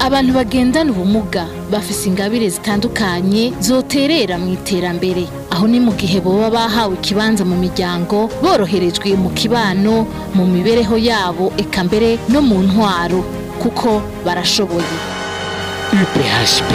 abantu bagendana ubumuga bafise ingabire zitandukanye zoterera mu iterambere aho ni mu gihe boba bahawe ikibanza mu miryango boroherejwe mu kibano mu mibereho yabo eka mbere no mu ntwaro kuko barashoboye UPHP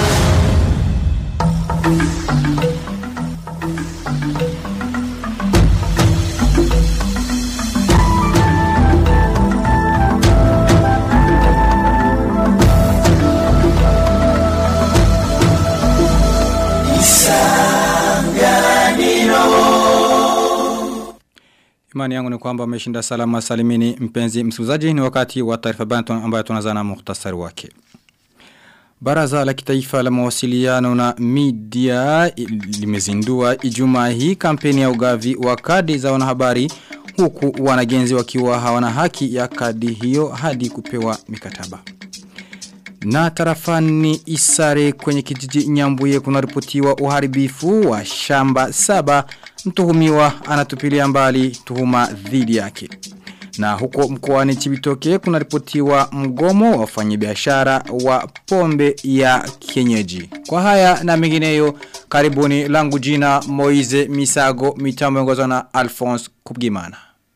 Imani yangu ni kwamba umeshinda salama salimini mpenzi msikilizaji ni wakati wa taarifa bantu ambayo tunazana muhtasari wake. Baraza la kitaifa la mawasiliano na media limezindua ijumaa hii kampeni ya ugavi wa kadi za wanahabari huku wanagenzi wakiwa hawana haki ya kadi hiyo hadi kupewa mikataba. Na tarafani Isare kwenye kijiji Nyambuye kunaripotiwa uharibifu wa shamba saba mtuhumiwa anatupilia mbali tuhuma dhidi yake. Na huko mkoani Chibitoke kunaripotiwa mgomo wa wafanyabiashara wa pombe ya kienyeji. Kwa haya na mengineyo karibuni langu jina Moize Misago mitambo ongozwa na Alphonse Kubgimana.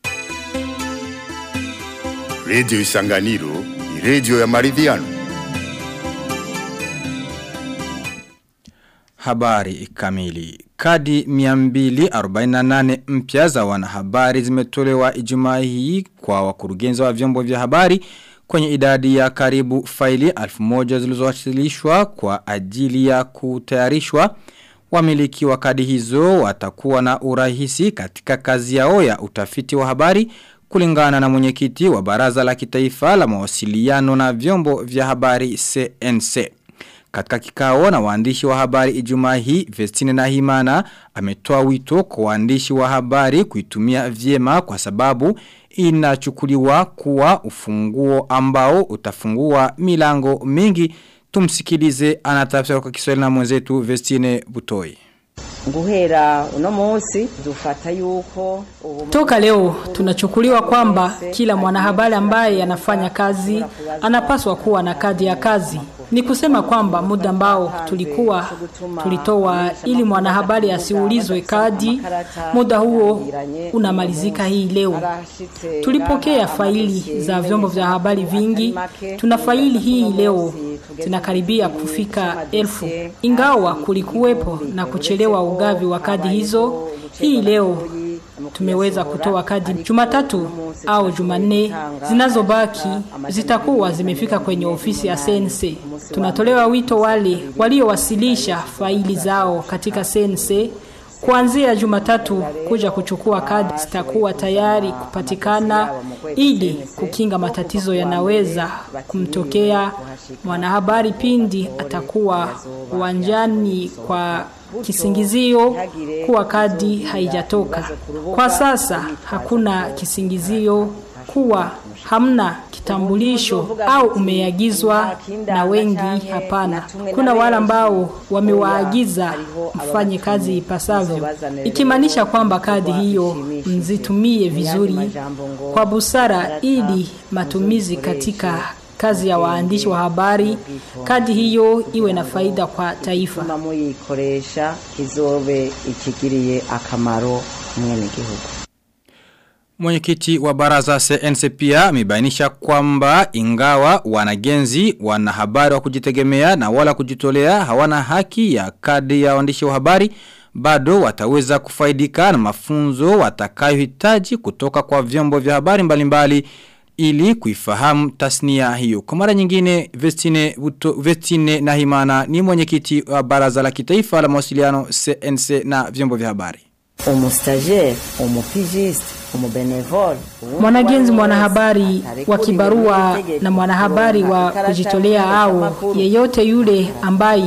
Radio Isanganiro ni radio ya maridhiano. Habari kamili. Kadi 248 mpya za wanahabari zimetolewa ijumaa hii kwa wakurugenzi wa vyombo vya habari kwenye idadi ya karibu faili 1000 zilizowasilishwa kwa ajili ya kutayarishwa. Wamiliki wa kadi hizo watakuwa na urahisi katika kazi yao ya utafiti wa habari kulingana na mwenyekiti wa baraza la kitaifa la mawasiliano na vyombo vya habari CNC. Katika kikao na waandishi wa habari ijumaa hii, Vestine na Himana ametoa wito kwa waandishi wa habari kuitumia vyema kwa sababu inachukuliwa kuwa ufunguo ambao utafungua milango mingi. Tumsikilize anatafsiri kwa Kiswahili na mwenzetu Vestine Butoi. guhera uno munsi dufata yuko Toka leo tunachukuliwa kwamba kila mwanahabari ambaye anafanya kazi anapaswa kuwa na kadi ya kazi. Ni kusema kwamba muda ambao tulikuwa tulitoa ili mwanahabari asiulizwe kadi, muda huo unamalizika hii leo. Tulipokea faili za vyombo vya habari vingi. Tuna faili hii leo zinakaribia kufika elfu. Ingawa kulikuwepo na kuchelewa ugavi wa kadi hizo, hii leo tumeweza kutoa kadi Jumatatu au Jumanne zinazobaki zitakuwa zimefika kwenye ofisi ya CNC. Tunatolewa wito wale waliowasilisha faili zao katika CNC kuanzia Jumatatu kuja kuchukua kadi zitakuwa tayari kupatikana ili kukinga matatizo yanaweza kumtokea mwanahabari pindi atakuwa uwanjani kwa kisingizio kuwa kadi haijatoka. Kwa sasa hakuna kisingizio kuwa hamna kitambulisho au umeagizwa na wengi hapana. Kuna wale ambao wamewaagiza mfanye kazi ipasavyo, ikimaanisha kwamba kadi hiyo mzitumie vizuri kwa busara ili matumizi katika kazi ya waandishi wa habari kadi hiyo iwe na faida kwa taifa. tuma muyikoresha izobe ikigiriye akamaro mwene gihugu Mwenyekiti wa baraza CNC pia amebainisha kwamba ingawa wanagenzi wanahabari wa kujitegemea na wala kujitolea hawana haki ya kadi ya waandishi wa habari bado wataweza kufaidika na mafunzo watakayohitaji kutoka kwa vyombo vya habari mbalimbali ili kuifahamu tasnia hiyo. Kwa mara nyingine Vestine, Buto, Vestine Nahimana ni mwenyekiti wa baraza la kitaifa la mawasiliano CNC na vyombo vya habari. umustagiaire umupigiste umubenevole Mwanagenzi mwanahabari wa kibarua na mwanahabari wa kujitolea au yeyote yule ambaye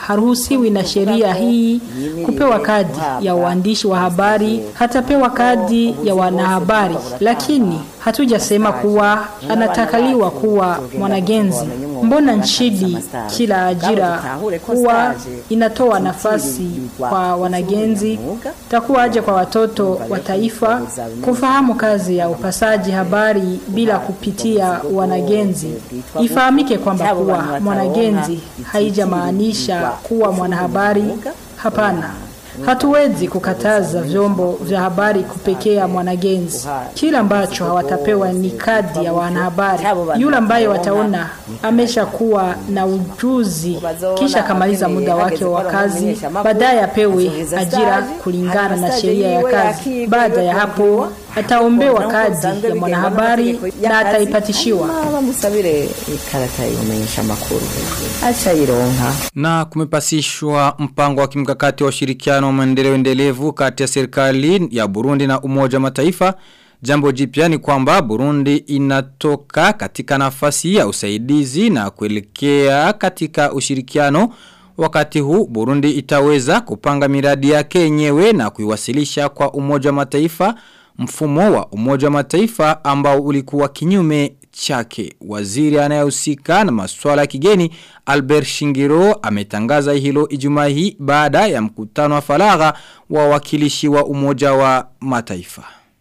haruhusiwi na sheria hii kupewa kadi ya uandishi wa habari, hatapewa kadi ya wanahabari, lakini hatujasema kuwa anatakaliwa kuwa mwanagenzi. Mbona nchini kila ajira kuwa inatoa nafasi kwa wanagenzi, takuwaje kwa watoto wa taifa kufahamu kazi ya upasaji habari bila kupitia wanagenzi? Ifahamike kwamba kuwa mwanagenzi haijamaanisha kuwa mwanahabari. Hapana. Hatuwezi kukataza vyombo vya habari kupekea mwanagenzi. Kila ambacho hawatapewa ni kadi ya wanahabari. Yule ambaye wataona ameshakuwa na ujuzi kisha kamaliza muda wake wa kazi, baadaye apewe ajira kulingana na sheria ya kazi. Baada ya hapo ataombewa kadi ya mwanahabari na ataipatishiwa. bamusabire ikarata y'umenyesha makuru acha ironka Na kumepasishwa mpango wa kimkakati wa ushirikiano wa maendeleo endelevu kati ya serikali ya Burundi na Umoja wa Mataifa. Jambo jipya ni kwamba Burundi inatoka katika nafasi ya usaidizi na kuelekea katika ushirikiano. Wakati huu Burundi itaweza kupanga miradi yake yenyewe na kuiwasilisha kwa Umoja wa Mataifa mfumo wa Umoja wa Mataifa ambao ulikuwa kinyume chake. Waziri anayehusika na masuala ya kigeni Albert Shingiro ametangaza hilo Ijumaa hii baada ya mkutano wa faragha wa wakilishi wa Umoja wa Mataifa.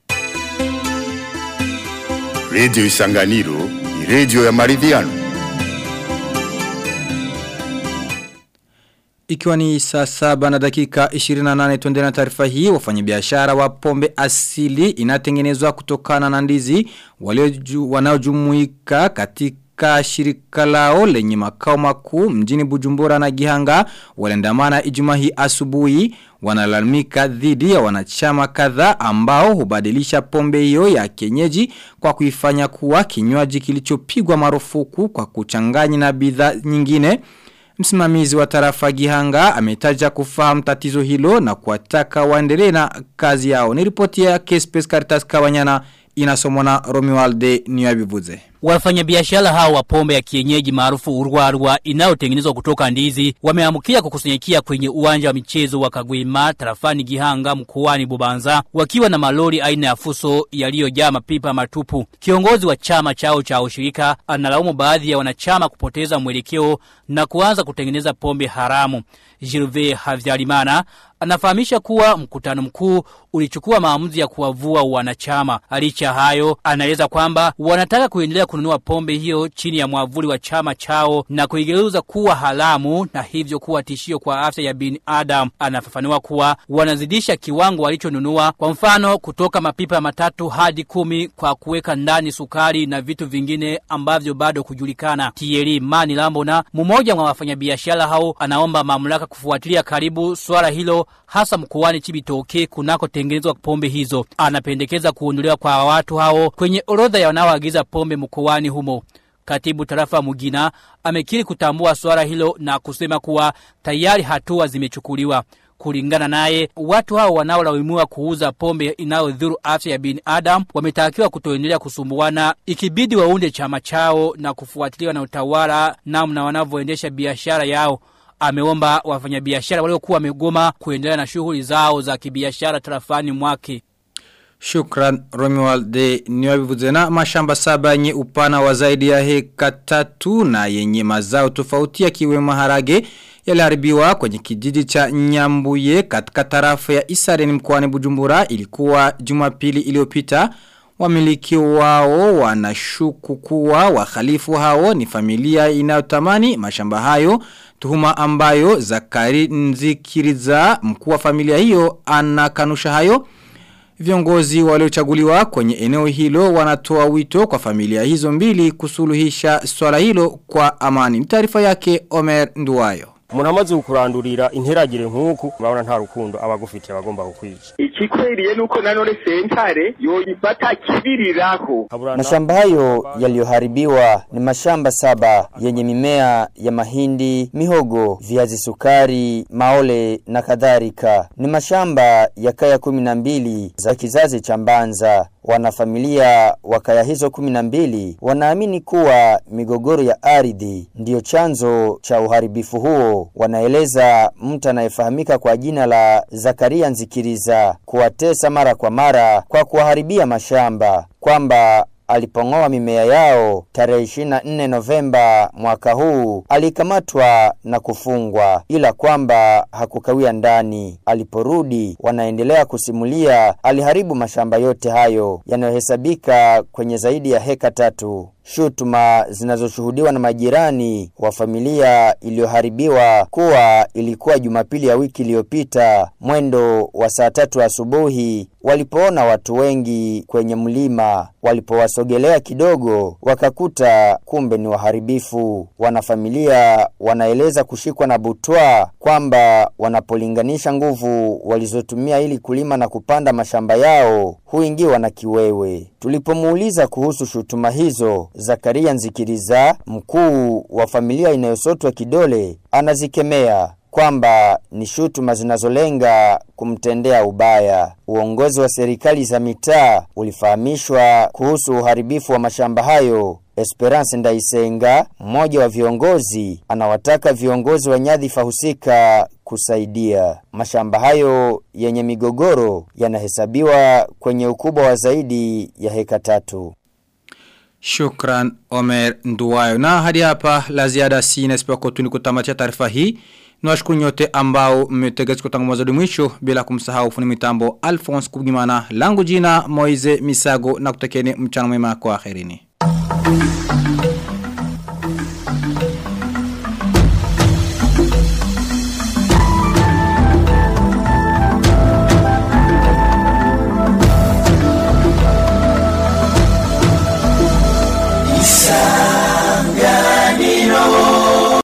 Radio Isanganiro ni radio ya maridhiano. Ikiwa ni saa saba na dakika 28 tuende na taarifa hii wafanyabiashara wa pombe asili inatengenezwa kutokana na ndizi walioju- wanaojumuika katika shirika lao lenye makao makuu mjini Bujumbura na Gihanga waliandamana Ijumaa hii asubuhi wanalalamika dhidi ya wanachama kadhaa ambao hubadilisha pombe hiyo ya kienyeji kwa kuifanya kuwa kinywaji kilichopigwa marufuku kwa kuchanganya na bidhaa nyingine Msimamizi wa tarafa Gihanga ametaja kufahamu tatizo hilo na kuwataka waendelee na kazi yao. Ni ripoti ya Kespes Caritas Kawanyana inasomwa na Romualde Niyabivuze. Wafanyabiashara hao wa pombe ya kienyeji maarufu urwarwa inayotengenezwa kutoka ndizi wameamkia kukusanyikia kwenye uwanja wa michezo wa Kagwima tarafani Gihanga mkoani Bubanza wakiwa na malori aina ya fuso yaliyojaa mapipa matupu. Kiongozi wa chama chao cha ushirika analaumu baadhi ya wanachama kupoteza mwelekeo na kuanza kutengeneza pombe haramu. Jirve Havyarimana anafahamisha kuwa mkutano mkuu ulichukua maamuzi ya kuwavua wanachama. Licha hayo, anaeleza kwamba wanataka kuendelea kununua pombe hiyo chini ya mwavuli wa chama chao na kuigeuza kuwa haramu na hivyo kuwa tishio kwa afya ya binadamu. Anafafanua kuwa wanazidisha kiwango walichonunua, kwa mfano kutoka mapipa matatu hadi kumi kwa kuweka ndani sukari na vitu vingine ambavyo bado kujulikana. Thierry Mani Lambona, mmoja wa wafanyabiashara hao, anaomba mamlaka kufuatilia karibu swala hilo hasa mkoani Chibitoke kunakotengenezwa pombe hizo. Anapendekeza kuondolewa kwa watu hao kwenye orodha ya wanaoagiza pombe mkoani humo. Katibu tarafa Mugina amekiri kutambua swala hilo na kusema kuwa tayari hatua zimechukuliwa. Kulingana naye, watu hao wanaolaumiwa kuuza pombe inayodhuru afya ya binadamu wametakiwa kutoendelea kusumbuana, ikibidi waunde chama chao na kufuatiliwa na utawala namna wanavyoendesha biashara yao ameomba wafanyabiashara waliokuwa wamegoma kuendelea na shughuli zao za kibiashara tarafani mwake. Shukran Romualde Niyabivuze na mashamba saba yenye upana wa zaidi ya heka tatu na yenye mazao tofauti yakiwemo maharage yaliharibiwa kwenye kijiji cha Nyambuye katika tarafa ya Isareni mkoani Bujumbura ilikuwa Jumapili iliyopita Wamiliki wao wanashuku kuwa wahalifu hao ni familia inayotamani mashamba hayo tuhuma ambayo Zakari Nzikiriza mkuu wa familia hiyo anakanusha hayo Viongozi waliochaguliwa kwenye eneo hilo wanatoa wito kwa familia hizo mbili kusuluhisha swala hilo kwa amani. Taarifa yake Omer Nduwayo. umuntu amaze kukurandurira interagire nk'uku urabona nta rukundo aba agufitiye abagomba kukwica ikikwiriye nuko nanone sentare yoyifata kibiriraho Mashamba hayo yaliyoharibiwa ni mashamba saba yenye mimea ya mahindi, mihogo, viazi sukari, maole na kadhalika. Ni mashamba ya kaya kumi na mbili za kizazi cha Mbanza. wanafamilia wa kaya hizo 12 wanaamini kuwa migogoro ya ardhi ndiyo chanzo cha uharibifu huo. Wanaeleza mtu anayefahamika kwa jina la Zakaria Nzikiriza kuwatesa mara kwa mara kwa kuwaharibia mashamba kwamba alipong'oa mimea yao tarehe 24 Novemba mwaka huu alikamatwa na kufungwa, ila kwamba hakukawia ndani. Aliporudi, wanaendelea kusimulia, aliharibu mashamba yote hayo yanayohesabika kwenye zaidi ya heka tatu. Shutuma zinazoshuhudiwa na majirani wa familia iliyoharibiwa kuwa ilikuwa Jumapili ya wiki iliyopita mwendo wa saa tatu asubuhi walipoona watu wengi kwenye mlima. Walipowasogelea kidogo, wakakuta kumbe ni waharibifu. Wanafamilia wanaeleza kushikwa na butwa kwamba wanapolinganisha nguvu walizotumia ili kulima na kupanda mashamba yao huingiwa na kiwewe. Tulipomuuliza kuhusu shutuma hizo, Zakaria Nzikiriza, mkuu wa familia inayosotwa kidole, anazikemea kwamba ni shutuma zinazolenga kumtendea ubaya. Uongozi wa serikali za mitaa ulifahamishwa kuhusu uharibifu wa mashamba hayo. Esperance Ndaisenga, mmoja wa viongozi, anawataka viongozi wa nyadhifa husika kusaidia. Mashamba hayo yenye migogoro yanahesabiwa kwenye ukubwa wa zaidi ya heka tatu. Shukran Omer Nduwayo. Na hadi hapa la ziada sina isipokuwa tu ni kutamatia taarifa hii. Nawashukuru nyote ambao mmetegea kutoka mwanzo hadi mwisho bila kumsahau fundi mitambo Alphonse Kubgimana. Langu jina Moize Misago na kutekeni mchana mwema kwa akhirini.